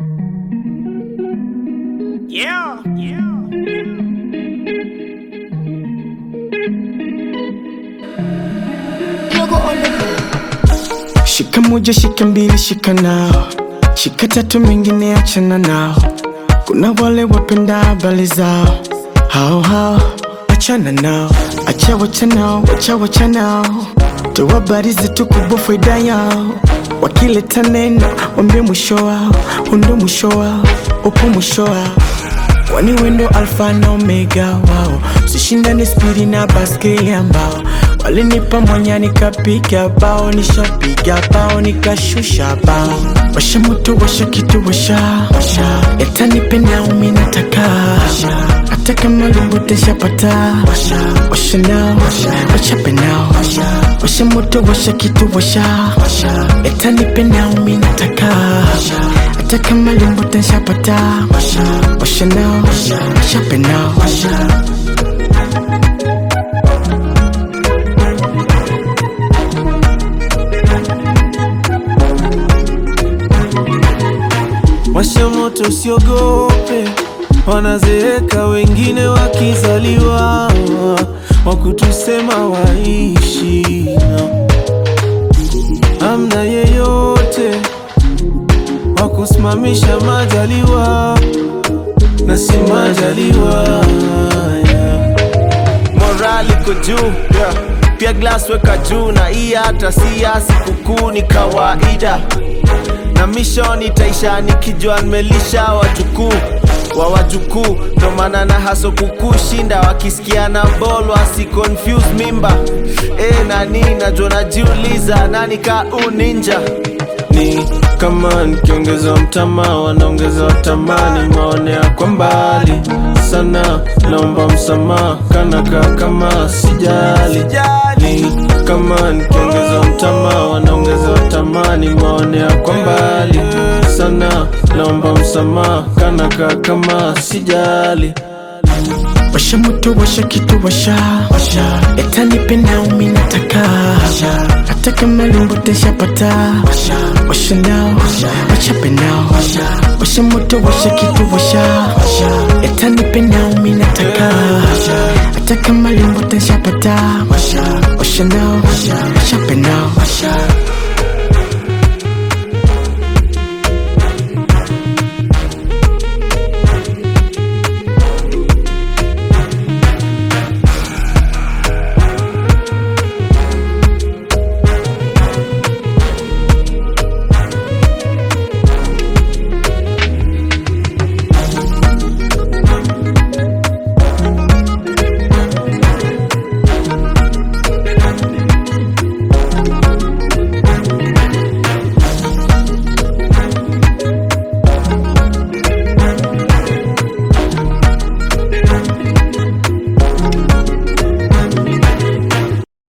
Yeah, yeah. Yogo on the Shika moja, shika mbili, shika nao, shika tatu, mengine achana nao. Kuna wale wapenda habari zao, hao hao, achana nao, acha wacha nao, wacha wacha nao, toa habari zetu kubwa, faida yao. Wakileta neno, wambie mwisho wao, hundo mwisho wao, upo mwisho wao Kwani wendo alfa na omega wao, sishindane spidi na baskeli ambao walinipa mwanya nikapiga bao, nishapiga bao nikashusha bao. Washa moto, washa kitu, washa washa, yatanipenda umi nataka hata kama lumbote shapata washa nao, washa penao, washa moto, washa kitu, washa yatanipenda umi nataka hata kama lumbote shapata washa nao, washa penao, Washa moto usiogope, wanazeeka wengine wakizaliwa, wakutusema waishi na amna yeyote wakusimamisha majaliwa na si majaliwa yeah. morali iko juu yeah. pia glass weka juu na hii hata si ya sikukuu ni kawaida na mission itaisha nikijua nimelisha wajukuu wa wajukuu ndo maana na haso kukushinda wakisikia na bol wasi confuse mimba e, nani najua najiuliza nani ka uninja ni kama nikiongeza mtama wanaongeza tamani maonea kwa mbali sana naomba msamaha kanaka kama sijali ni kama nikiongeza mtama wanaongeza tamani maonea kwa mbali sana naomba msamaha kanaka kama sijali washa moto, washa kitu, washa yatanipenda umi nataka hata kama lumbote shapata washa nao, washa penao, washa moto, washa kitu, washa yatanipenda umi nataka hata kama lumbote shapata washa nao, washa penao